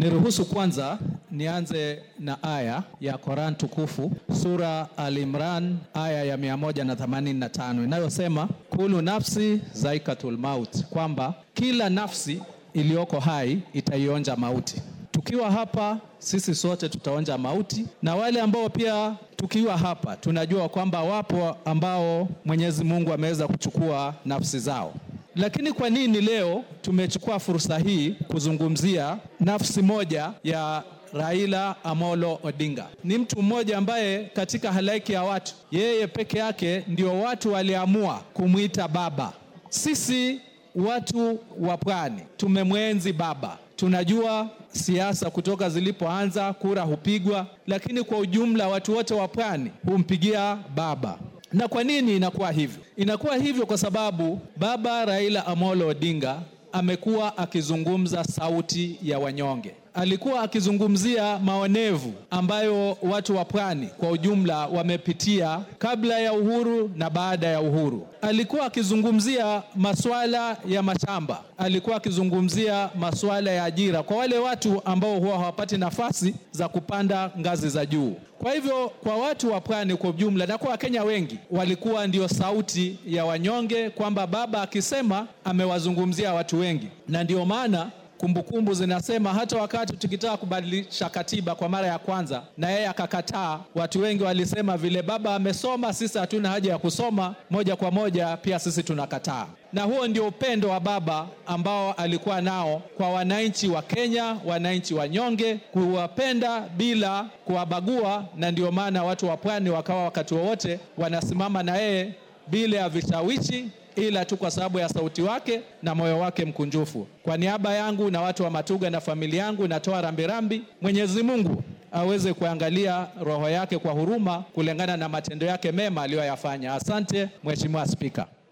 Niruhusu kwanza nianze na aya ya Quran tukufu sura Al-Imran aya ya 185 inayosema kulu nafsi zaikatul maut, kwamba kila nafsi iliyoko hai itaionja mauti. Tukiwa hapa sisi sote tutaonja mauti, na wale ambao pia tukiwa hapa tunajua kwamba wapo ambao Mwenyezi Mungu ameweza kuchukua nafsi zao. Lakini kwa nini leo tumechukua fursa hii kuzungumzia nafsi moja ya Raila Amolo Odinga? Ni mtu mmoja ambaye katika halaiki ya watu, yeye peke yake ndio watu waliamua kumwita baba. Sisi watu wa pwani tumemwenzi baba. Tunajua siasa kutoka zilipoanza, kura hupigwa, lakini kwa ujumla watu wote wa pwani humpigia baba. Na kwa nini inakuwa hivyo? Inakuwa hivyo kwa sababu baba Raila Amolo Odinga amekuwa akizungumza sauti ya wanyonge. Alikuwa akizungumzia maonevu ambayo watu wa pwani kwa ujumla wamepitia kabla ya uhuru na baada ya uhuru. Alikuwa akizungumzia masuala ya mashamba, alikuwa akizungumzia masuala ya ajira kwa wale watu ambao huwa hawapati nafasi za kupanda ngazi za juu. Kwa hivyo kwa watu wa pwani kwa ujumla na kwa Wakenya wengi walikuwa ndio sauti ya wanyonge, kwamba baba akisema amewazungumzia watu wengi, na ndio maana kumbukumbu zinasema hata wakati tukitaka kubadilisha katiba kwa mara ya kwanza na yeye akakataa, watu wengi walisema vile baba amesoma, sisi hatuna haja ya kusoma, moja kwa moja pia sisi tunakataa. Na huo ndio upendo wa baba ambao alikuwa nao kwa wananchi wa Kenya, wananchi wanyonge, kuwapenda bila kuwabagua, na ndio maana watu wa pwani wakawa wakati wowote wanasimama na yeye bila ya vishawishi ila tu kwa sababu ya sauti wake na moyo wake mkunjufu. Kwa niaba yangu na watu wa Matuga na familia yangu natoa rambirambi. Mwenyezi Mungu aweze kuangalia roho yake kwa huruma kulingana na matendo yake mema aliyoyafanya. Asante Mheshimiwa Spika.